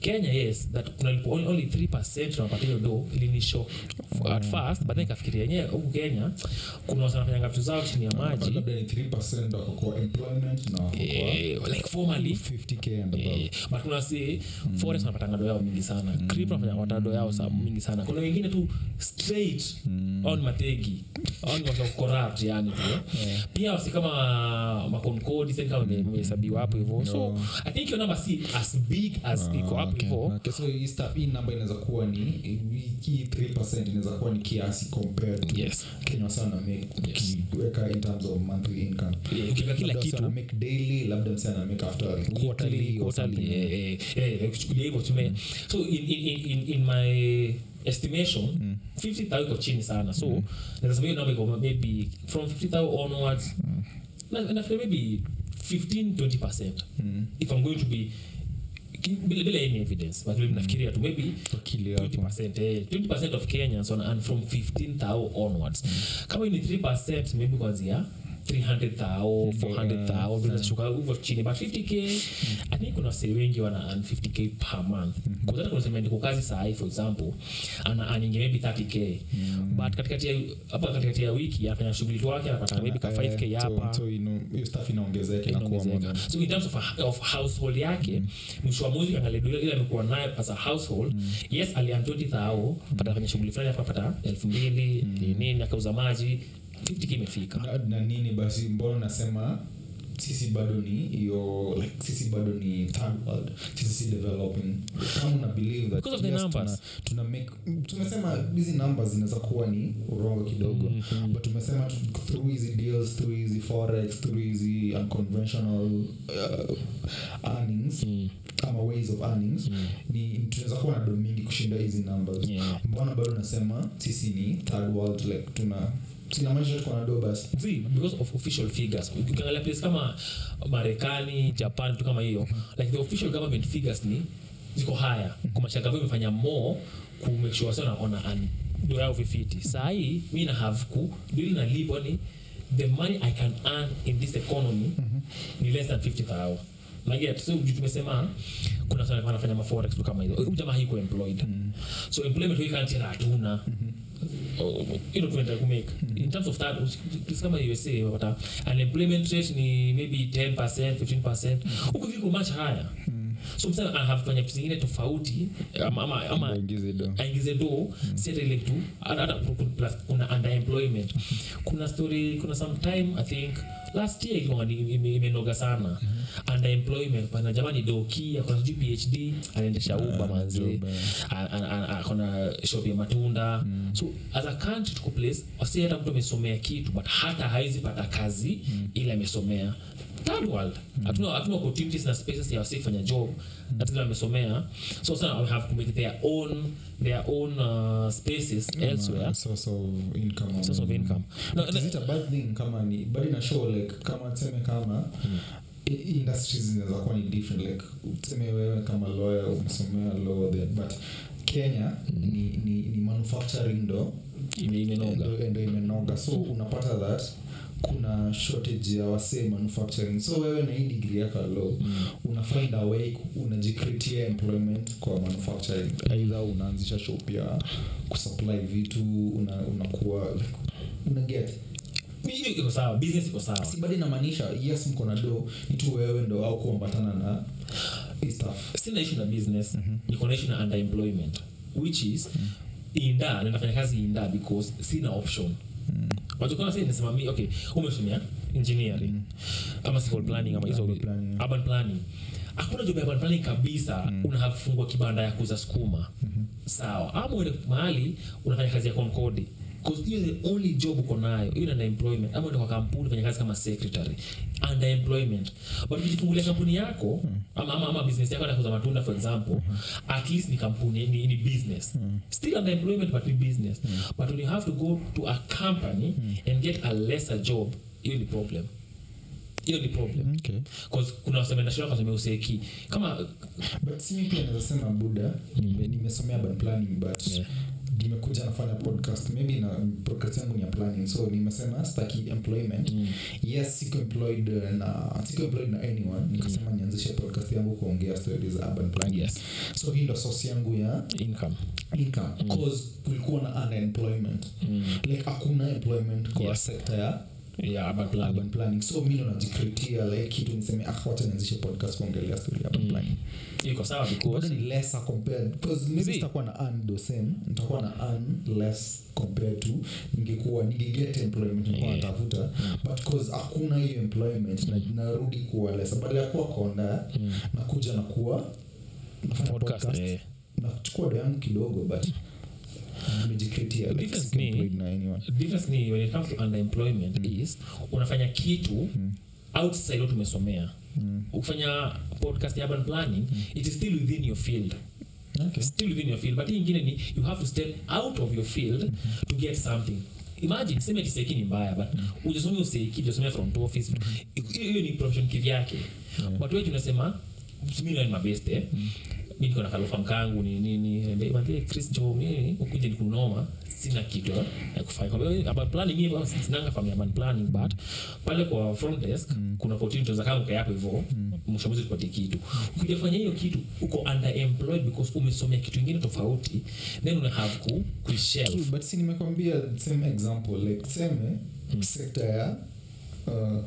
kenya yes that kuna lipo- only, only 3 tunapatia hiyo do ilinisho at first but then ikafikiria yenyewe huku kenya kuna watu wanafanyanga vitu zao chini ya maji labda ni 3 wako kwa employment na wako kwa eh, like formally 50k and above Eh, but kuna si forex wanapatanga do yao mingi sana crypto wanafanya wata do yao sa mingi sana kuna wengine tu straight on mategi on watu wa corrupt yani tu pia wasi kama makonkodi sasa kama ime- imehesabiwa hapo hivyo so i think your number si as big as iko hapo Okay, hivyo okay. so hii stuff hii namba inaweza kuwa ni hii 3 inaweza kuwa ni kiasi compared to yes kenya sana make Yes. ukiweka in terms of monthly income Eh, ukiweka kila Labda msee kitu ana make daily labda msee ana make after quarterly quarterly, or quarterly, something. eh, eh, eh, kuchukulia hivyo tume so in, in, in, in, in my estimation 50000 iko chini sana so naweza sema hiyo namba iko maybe from 50000 onwards na nafikiri maybe 15 20 percent if i'm going to be ki- bila bila any evidence but vile nafikiria tu maybe Akili yako. 20%, eh, 20% of kenyans on, and from 15000 onwards kama hii ni 3 maybe kwanzia 300000 400000 ndio zinashuka huko chini but 50k i think kuna wasee wengi wana earn 50k per month kwa hata kuna sema ndiko kazi saa hii for example ana earning maybe 30k but katikati ya hapa katikati ya wiki anafanya shughuli tu yake anapata maybe ka 5k Eh, so- hapa so ino- hiyo stuff inaongezeka inakuwa more inaongezeka than- so in terms of, a, of household yake mwisho wa mwezi ukiangalia ile ile amekuwa nayo as a household yes alian 20000 pata kwenye shughuli fulani afa pata elfu mbili nini akauza maji 50k imefika na, na nini basi mbona nasema sisi bado ni hiyo like sisi bado ni third world sisi si developing kama una believe that Because of the yes, numbers. tuna, tuna make tumesema hizi numbers zinaweza kuwa ni urongo kidogo Mhm. but tumesema tu- through hizi deals through hizi forex through hizi unconventional uh, earnings Mm. ama ways of earnings ni tunaweza kuwa na do mingi kushinda hizi numbers Yeah. mbona bado nasema sisi ni third world like tuna sinamaanisha tuko na do basi See, because of official figures ukiangalia place kama marekani japan vitu kama hiyo like the official government figures ni ziko haya kumaanisha government imefanya more ku make sure sana ona an do yao vifiti saa hii mi na have ku dili na libo ni the money i can earn in this economy ni less than 50000 naget so juu tumesema kuna sana wanafanya maforex tu kama hizo Huyu jamaa hiko employed so employment hii kanti hatuna ilo tunaenda kumake in terms of that place kama usa wapata unemployment rate ni maybe 10 15 huku viko much higher so msana anafanya vitu zingine tofauti ama, ama, ama Waingize do. aingize do si hata ile tu hata hata ku- ku- plus kuna underemployment kuna story kuna some time i think last year ilikuwa ni- ime- imenoga sana underemployment pana jamani doki akona sijui phd anaendesha uba manzi job, eh. A- a- a- akona shop ya matunda so as a country tuko place wasi hata mtu amesomea kitu but hata hawezi pata kazi ile amesomea third world hatuna hatuna opportunities na spaces ya wasi kufanya job na zile wamesomea so sana we have to make their own their own uh, spaces elsewhere Uh, source of income source of income no, But is it a bad thing kama ni but ina show like kama tuseme kama i- industries zinaweza kuwa ni different like tuseme wewe kama lawyer umesomea law there but kenya ni, ni, ni manufacturing ndo ime- imenoga ndo ndo imenoga so unapata that kuna shortage ya wasee manufacturing so wewe na hii degree yako ya law una find a way ku- unajicreatia employment kwa manufacturing aidha unaanzisha shop ya kusupply vitu una, unakuwa like, una get hiyo iko sawa business iko sawa si bado inamaanisha yes mko na do ni tu wewe ndo au kuambatana na hii stuff sina issue na business niko na issue na underemployment which is inda nafanya kazi inda because sina option wachokana sasa nasema mi okay umesomea engineering ama civil planning ama hizo Urban planning. urban planning hakuna job ya urban planning kabisa unataka kufungua kibanda ya kuuza sukuma sawa ama uende mahali unafanya kazi ya konkodi Because hiyo the only job uko nayo hiyo na employment ama uende kwa kampuni fanya kazi kama secretary under employment but ukijifungulia kampuni yako ama, ama, ama business yako nakuza matunda for example at least ni kampuni ni, ni business still under employment but ni business but when you have to go to a company and get a lesser job hiyo ni problem hiyo ni problem okay. Cause kuna wasemenda shule wakasomea useki kama but simi pia naweza sema buda nime- nimesomea urban planning but Yeah. nimekuja nafanya podcast maybe na podcast yangu ni ya planning so nimesema staki employment Mm. yes siko employed uh, na siko employed na anyone nikasema nianzishe podcast yangu kuongea stories za urban planning Yes. so hii ndo source yangu ya income income cause kulikuwa na unemployment mm. like hakuna employment kwa Yes. sector ya yeah urban planning urban planning so mi ndo najikritia like kitu niseme ah wacha nianzishe podcast kuongelea story ya urban Mm. planning iko sawa bado because ni lesser compared because maybe See. sitakuwa na earn the same nitakuwa na earn less compared to ningekuwa ningeget employment nilikuwa Yeah. natafuta but cause hakuna hiyo employment na narudi kuwa lesser badala ya kuwa konda mm. nakuja na kuwa nafanya podcast podcast eh. nachukua do yangu kidogo but nimejikritia like Difference siko ni- employed na anyone difference ni when it comes to underemployment is unafanya kitu outside what umesomea Mm. ukifanya podcast ya urban planning it is still within your field okay still within your field but hii ingine ni you have to step out of your field to get something imagine seme ati seiki ni mbaya but ujasomea useiki ujasomea front office hiyo hiyo ni profession kivyake but wewe tunasema mimi na mabeste eh mi niko na kalofa mkangu ni nini mwambie chris jo mimi ukuje nikunoma sina kitu ya- ya kufanya kwa hiyo urban planning mimi basi sinanga family urban planning but pale kwa front desk kuna opportunity za kama hapo hivyo mwisho wa mwezi tupatie kitu ukija fanya hiyo kitu uko underemployed because umesomea kitu kingine tofauti then una have ku True, kushelf but si nimekwambia same example like seme sekta ya uh,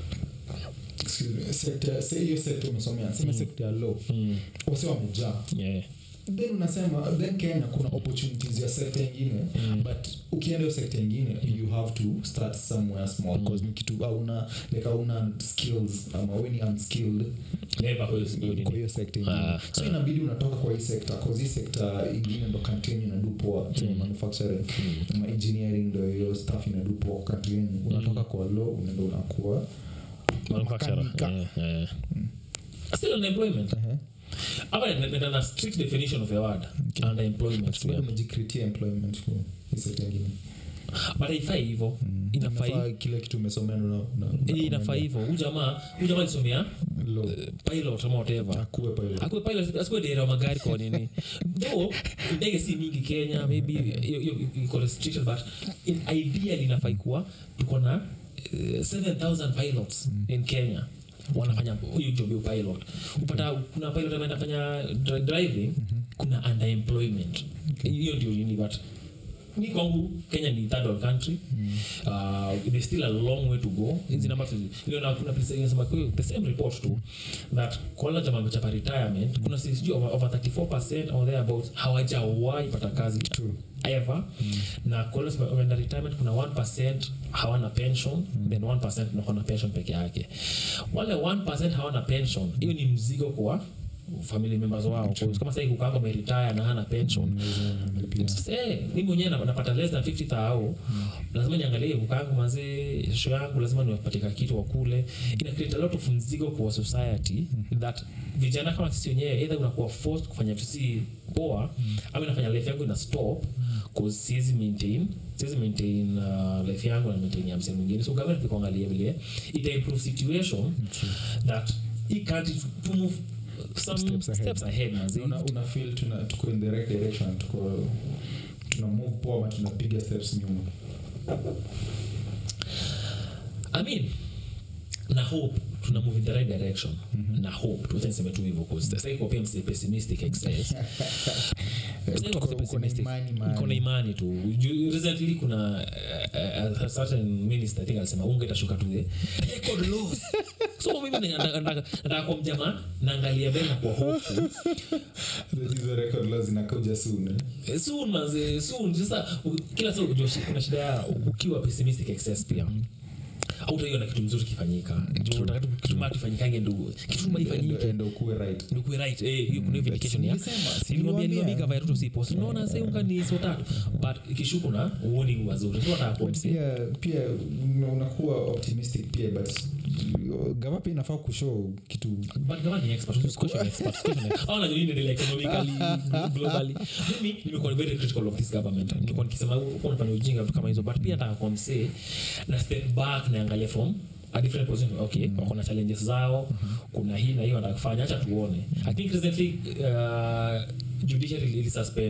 excuse me, sekta se- hiyo sekta umesomea seme sekta ya law mm. wase wamejaa yeah. then unasema then kenya kuna opportunities ya sekta ingine Mm. but ukienda hiyo sekta ingine you have to start somewhere small Mm. cause ni kitu auna like auna skills ama we ni unskilled Labor kwa hiyo- hiyo nini. kwa hiyo sekta ingine Ah, so ah. inabidi unatoka kwa hii sekta cause hii sekta ingine ndo country yenyu inadu poa tuseme Mm. manufacturing ama engineering ndo hiyo staff inadu poa kwa country yenyu unatoka kwa law unaenda unakuwa manufacturer Makanika. yeah, yeah. still unemployment Ehe. hapa nenda na strict definition of the word Okay. underemployment But bado yeah. umejikritia employment kwa hii sekta ingine but haifai hivyo inafai Inafaa kile kitu umesomea na- na- na- Eh, inafaa hivyo huyu jamaa huyu jamaa alisomea law. eh, pilot ama whatever Akuwe pale. akuwe pilot asikuwe dereva wa magari kwa nini though ndege si mingi kenya maybe hiyo- hiyo iko restriction but in ideally inafai kuwa tuko na eh, 7000 pilots in kenya wanafanya hiyo job ya pilot upata kuna pilot anaenda fanya dri- driving kuna underemployment hiyo ndio nini but mi kwangu kenya ni third world country uh, there's still a long way to go hizi namba ile na kuna place inasema kwa hiyo the same report tu that kwa wale jamaa wamechapa retirement kuna si- sijui over, over 34% or thereabouts hawajawahi pata kazi True. ever na kwa wale wameenda retirement kuna 1% hawana pension then 1% ndio na pension peke yake wale 1% hawana pension hiyo ni mzigo kwa family members wao Kwa- kama sasa kukaa ameretire na hana pension Unalipia. sasa eh, mimi mwenyewe na- napata less than 50 thao lazima niangalie ukangu mazee sho yangu lazima niwapatika kitu wakule ina create a lot of mzigo kwa society that vijana kama sisi wenyewe either unakuwa forced kufanya vitu si poa ama inafanya life yangu ina stop cause siwezi maintain siwezi maintain uh, life yangu na maintain ya msee mwingine so government kuangalia vile ita improve situation that hii country to move some Steps ahead. steps ahead mazee una, una feel tuna tuko in the right direction tuko tuna move poa ama tunapiga steps nyuma I mean, na hope tuna move in the right direction na hope tuacha niseme tu hivyo cause sasa iko pia mse pessimistic excess Sasa iko Tuko- mse uko na pessimistic. imani niko na mahali. imani tu Ju- recently kuna uh, a certain minister I think alisema unga itashuka to the record lows so mimi nataka- nataka nataka kwa mjamaa naangalia mbele na kwa hofu That hizo record laws zinakuja soon eh? Eh, soon manze soon sasa u- kila saa unajua shi- kuna shida ya ukiwa pessimistic excess pia hautaiona kitu mzuri kifanyika Juu unataka tu kitu mbaya kifanyikange ndugu kitu mbaya ifanyike Endo- endo ukuwe right nikuwe right eh hiyo kuna hiyo vindication ya Nilisema, si niliwaambia niliwaambia. niliwaambia gava ya Ruto si post unaona sasa unga ni so tatu but ikishuku na warning wazuri sio nataka But kuomsi pia pia una- unakuwa optimistic pia but gava pia inafaa kushow kitu but gava ni expert usi question expert usi question expert. au najua nini inaendelea economically globally mimi nimekuwa very critical of this government nilikuwa nikisema huko unafanya ujinga vitu kama hizo but pia nataka kuomsi na step back naangalia from a different position okay wako na challenges zao kuna hii na hiyo wanataka kufanya acha tuone i think recently uh, judiciary ili suspend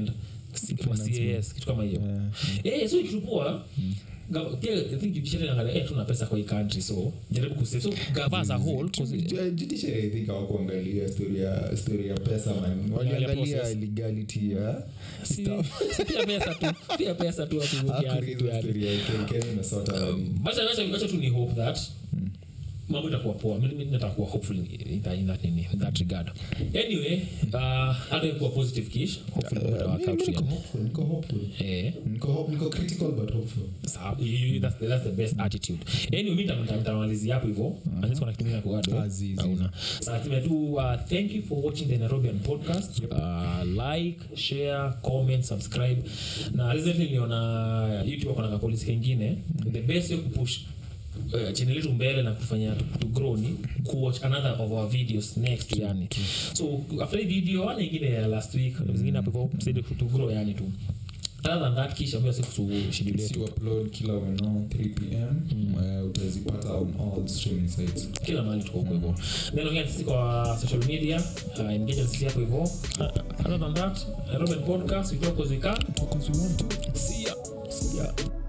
Si- kama CAS kitu kama hiyo Yeah. Eh, so kitu poa Gava- pia I think judiciary inaangalia, eh, tuna pesa kwa hii country so jaribu kusave so gava as a whole 'cause- Ju- judiciary I think hawakuangalia story ya story ya pesa man Waliangalia waliangalia process. legality ya si- si pia pesa tu pia pesa tu hapo hivyo kiasi tu Hakuuliza yani. story ya Ken- Kenya imesota yani. Wacha- wacha- wacha tu ni hope that mambo itakuwa poa Mi- mi natakuwa hopeful in that, in that, nini, in that regard anyway uh, hata ikuwa positive kish hopefully mambo itawork Mimi out niko yani. hopeful, niko hopeful. eh Niko hope- niko critical but hopeful. sawa you- you- that's, the- that's the best attitude anyway mi nita- nitamalizia hapo hivyo unless kuna kitu kingine kuadd, eh? Ah, zi, zi. Hauna. Sasa tuseme tu uh, thank you for watching the nairobian podcast uh, like share comment subscribe na recently niliona youtube akona kapolisi kengine the best way kupush uh, channel yetu mbele na kufanya to, to grow ni kuwatch another of our videos next yani so after hii video ana ingine ya last week zingine hapo hivyo tusaidie to grow yani tu other than that kisha mbio siku schedule Si yetu upload kila weno 3 pm eh, utazipata on all streaming sites kila mahali tuko huko hivyo then ongea sisi kwa social media uh, engage na sisi hapo hivyo uh, other than that Robin podcast we talk as we can Talk as we want to. see ya see ya